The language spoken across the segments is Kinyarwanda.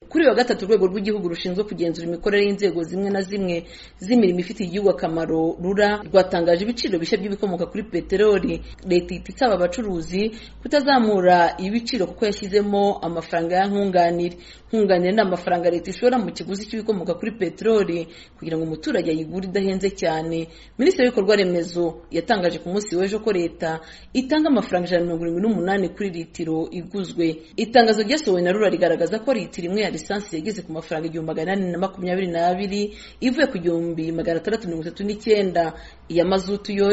kuri uyu wa gatatu urwego rw'igihugu rushinzwe kugenzura imikorere y'inzego zimwe na zimwe z'imirimo ifitiye igihugu akamaro rura rwatangaje ibiciro bishya by'ibikomoka kuri peteroli leta ihita isaba abacuruzi kutazamura ibiciro kuko yashyizemo amafaranga ya nkunganire nkunganire ni amafaranga leta ishora mu kiguzi cy'ibikomoka kuri peteroli kugira ngo umuturage ayigure idahenze cyane minisitiri w'ibikorwa remezo yatangaje ku munsi w'ejo ko leta itanga amafaranga ijana na mirongo irindwi n'umunani kuri litiro iguzwe itangazo ryasohowe na rura rigaragaza ko litiro imwe ya lisansi yageze ku mafaranga igihumbi magana inani na makumyabiri n'abiri ivuye ku gihumbi magana atandatu mirongo itatu n'icyenda iya mazutu yo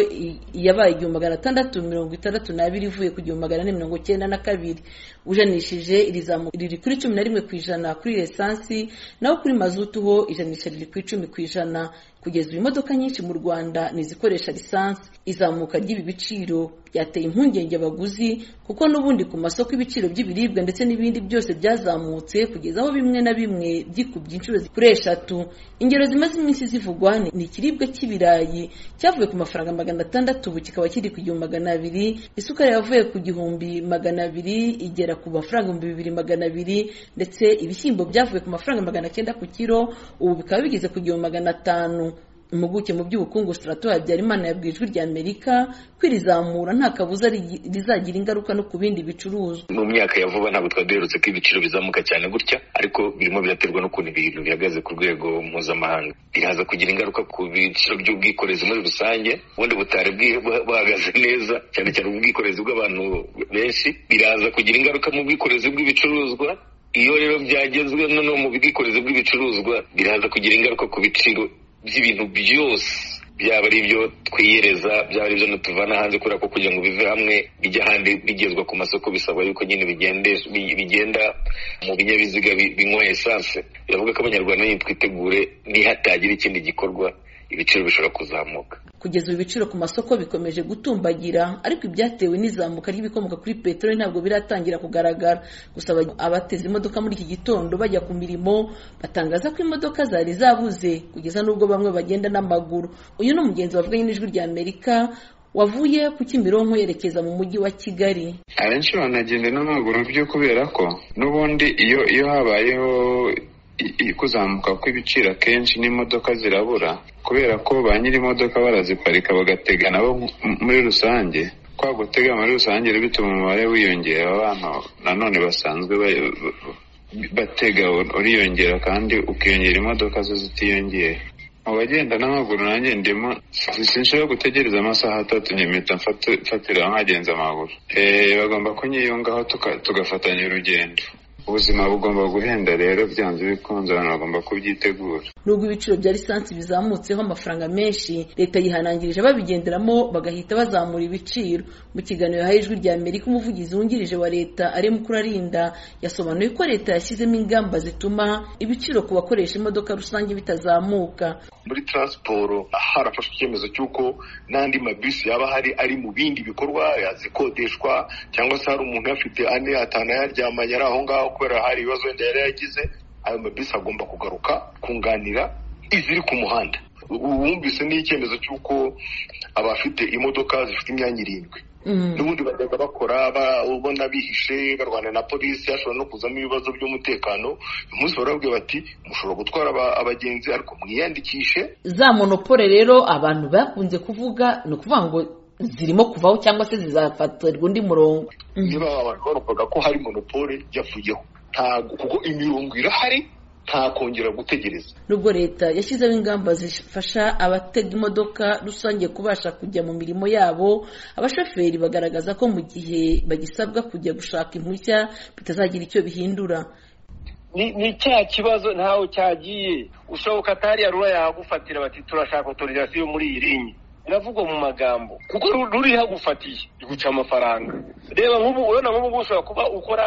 yabaye igihumbi magana atandatu mirongo itandatu n'abiri ivuye ku gihumbi magana ane mirongo icyenda na kabiri ujanishije iri zamuka riri kuri cumi na rimwe ku ijana kuri lisansi naho kuri mazutu ho ijanisha riri ku icumi ku ijana kugeza ubu imodoka nyinshi mu rwanda ni izikoresha lisansi izamuka ry'ibi biciro byateye impungenge abaguzi kuko n'ubundi ku masoko ibiciro by'ibiribwa ndetse n'ibindi byose byazamutse kugeza aho bimwe na bimwe byikubye inshuro kuri eshatu ingero zimaze iminsi zivugwa ni ikiribwa cy'ibirayi cyavuye ku mafaranga magana atandatu ubu kikaba kiri ku gihumbi magana abiri isukari yavuye ku gihumbi magana abiri igera ku mafaranga ibihumbi bibiri magana abiri ndetse ibishyimbo byavuye ku mafaranga magana cyenda ku kiro ubu bikaba bigeze ku gihumbi magana atanu impuguke mu by'ubukungu sitarato habyarimana yabwiye ijwi rya amerika ko iri zamura nta kabuza rizagira ingaruka no ku bindi bicuruzwa mu myaka ya vuba ntabwo twari duherutse ko ibiciro bizamuka cyane gutya ariko birimo biraterwa n'ukuntu ibintu bihagaze ku rwego mpuzamahanga biraza kugira ingaruka ku biciro by'ubwikorezi muri rusange ubundi butari buhagaze neza cyane cyane ubwikorezi bw'abantu benshi biraza kugira ingaruka mu bwikorezi bw'ibicuruzwa iyo rero byagezwe noneho mu bwikorezi bw'ibicuruzwa biraza kugira ingaruka ku biciro by'ibintu byose byaba ari ibyo twiyereza byaba ari ibyo tuvana hanze kubera ko kugira ngo bive hamwe bijya ahandi bigezwa ku masoko bisabwa yuko nyine bigenda mu binyabiziga binywa esanse biravuga ko abanyarwanda nyine twitegure nihatagira ikindi gikorwa ibiciro bishobora kuzamuka kugeza ubu ibiciro ku masoko bikomeje gutumbagira ariko ibyatewe n'izamuka ry'ibikomoka kuri peteroli ntabwo biratangira kugaragara gusa abateze imodoka muri iki gitondo bajya ku mirimo batangaza ko imodoka zari zabuze kugeza n'ubwo bamwe bagenda n'amaguru uyu ni umugenzi wavuganye n'ijwi rya amerika wavuye ku Kimironko yerekeza mu mujyi wa Kigali abenshi banagenda n'amaguru byo kubera ko n'ubundi iyo iyo habayeho kuzamuka kw'ibiciro akenshi n'imodoka zirabura kubera ko ba nyir'imodoka baraziparika bagatega nabo muri rusange kwa gutega muri rusange bituma umubare wiyongera abantu nanone basanzwe batega uriyongera kandi ukiyongera imodoka zo zitiyongera mu bagenda n'amaguru nanjye ndimo sinshobora gutegereza amasaha atatu nyamita mfatira nkagenza amaguru bagomba kunyiyungaho tugafatanya urugendo ubuzima bugomba guhenda rero byanze bikunze abantu bagomba kubyitegura nubwo ibiciro bya lisansi bizamutseho amafaranga menshi leta yihanangirije babigenderamo bagahita bazamura ibiciro mu kiganiro yahaye ijwi rya amerika umuvugizi wungirije wa leta ari mukurarinda yasobanuye ko leta yashyizemo ingamba zituma ibiciro ku bakoresha imodoka rusange bitazamuka muri taransiporo harafashwe icyemezo cy'uko n'andi mabisi yaba hari ari mu bindi bikorwa yazikodeshwa cyangwa se hari umuntu uyafite ane atanu ayaryamanye ari aho ngaho kubera hari ibibazo wenda yari yagize ayo mabisi agomba kugaruka kunganira iziri ku muhanda wumvise n'icyemezo cy'uko abafite imodoka zifite imyanya irindwi n'ubundi bagenda bakora ubona bihishe barwana na polisi hashobora no kuzamo ibibazo by'umutekano uyu munsi barababwira bati mushobora gutwara abagenzi ariko mwiyandikishe za monopole rero abantu bakunze kuvuga ni ukuvuga ngo zirimo kuvaho cyangwa se zizafatirwa undi murongo niba abantu bavugaga ko hari monopole yavuyeho ntabwo kuko imirongo irahari nta kongera gutegereza nubwo leta yashyizeho ingamba zifasha abatega imodoka rusange kubasha kujya mu mirimo yabo abashoferi bagaragaza ko mu gihe bagisabwa kujya gushaka impushya bitazagira icyo bihindura ni cya kibazo ntawe cyagiye ushoboka atari rura yahagufatira bati turashaka otorizasiyo muri iyi rinye biravugwa mu magambo kuko ruriho agufatiye guca amafaranga reba nk'ubu urabona nk'ubu ushobora kuba ukora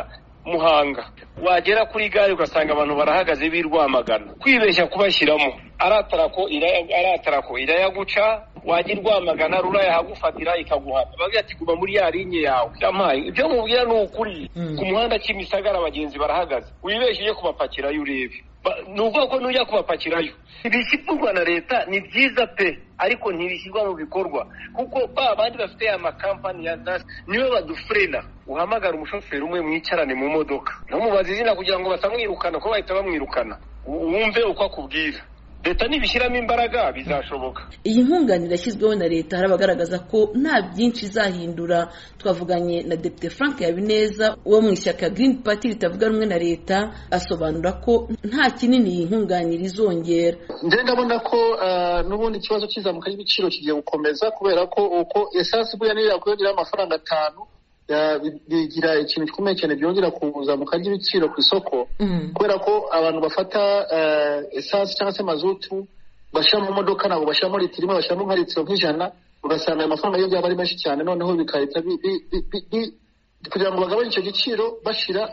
muhanga wagera kuri gare ugasanga abantu barahagaze birwamagana kwibeshya kubashyiramo aratarako irayaguca wajya irwamagana rura yahagufatira ikaguhana bavuga ati guma muri ya linye yawe yampaye ibyo mubwira ni ukuri Mm. ku muhanda kimisagara abagenzi barahagaze wibeshye kubapakirayo urebe Ba- ni ukuvuga ko nujya kubapakirayo ibishyirwa na leta ni byiza pe ariko ntibishyirwa mu bikorwa kuko ba bandi bafite ya makampani ya dasi niwe badufurena uhamagara umushoferi umwe mwicarane mu modoka ntumubaze izina kugira ngo batamwirukana kuko bahita bamwirukana U- wumve uko akubwira leta nibishyiramo imbaraga bizashoboka iyi nkunganire yashyizweho na leta hari abagaragaza ko nta byinshi izahindura twavuganye na depite frank habineza wo mu ishyaka green party ritavuga rumwe na leta asobanura ko nta kinini iyi nkunganire izongera njye ndabona ko ah, n'ubundi ikibazo cy'izamuka ry'ibiciro kigiye gukomeza kubera ko uko esansi buriya niyo yakwiyongeraho amafaranga atanu ah, bi- bigira ikintu gikomeye cyane byongera ku zamuka ry'ibiciro ku isoko Mm. kubera ko abantu bafata ah, esansi cyangwa se mazutu bashyira mu modoka ntabwo bashyiramo litiro imwe bashyiramo nka litiro nk'ijana ugasanga ayo mafaranga yongera aba ari menshi cyane noneho bigahita bi- bi- bi- bi- bi- kugira ngo bagabanye icyo giciro bashyira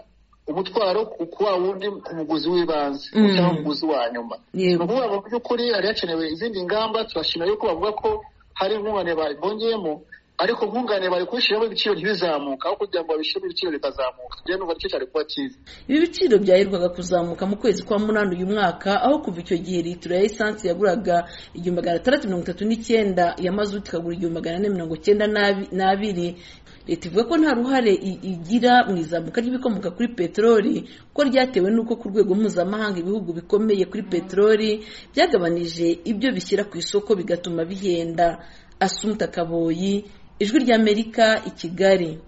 umutwaro ku- ku wa wundi ku muguzi w'ibanze Mm. cyangwa umuguzi wa nyuma Yego. ni ukuvuga ngo mu by'ukuri hari hakenewe izindi ngamba turashimira yuko bavuga ko hari inkunganire bongeyemo ariko nkunganire bari kubishyiramo ibiciro ntibizamuka aho kugira ngo babishyiremo ibiciro bikazamuka rero numva nicyo cyari kuba cyiza ibi biciro byaherwaga kuzamuka mu kwezi kwa munani uyu mwaka aho kuva icyo gihe litiro ya esansi yaguraga igihumbi magana atandatu mirongo itatu n'icyenda ya mazutu ikagura igihumbi magana ane mirongo icyenda n'abi- n'abiri leta ivuga ko nta ruhare i- igira mu izamuka ry'ibikomoka kuri peteroli ko ryatewe n'uko ku rwego mpuzamahanga ibihugu bikomeye kuri peteroli byagabanije ibyo bishyira ku isoko bigatuma bihenda asumta kaboyi ijwi ry'amerika i kigali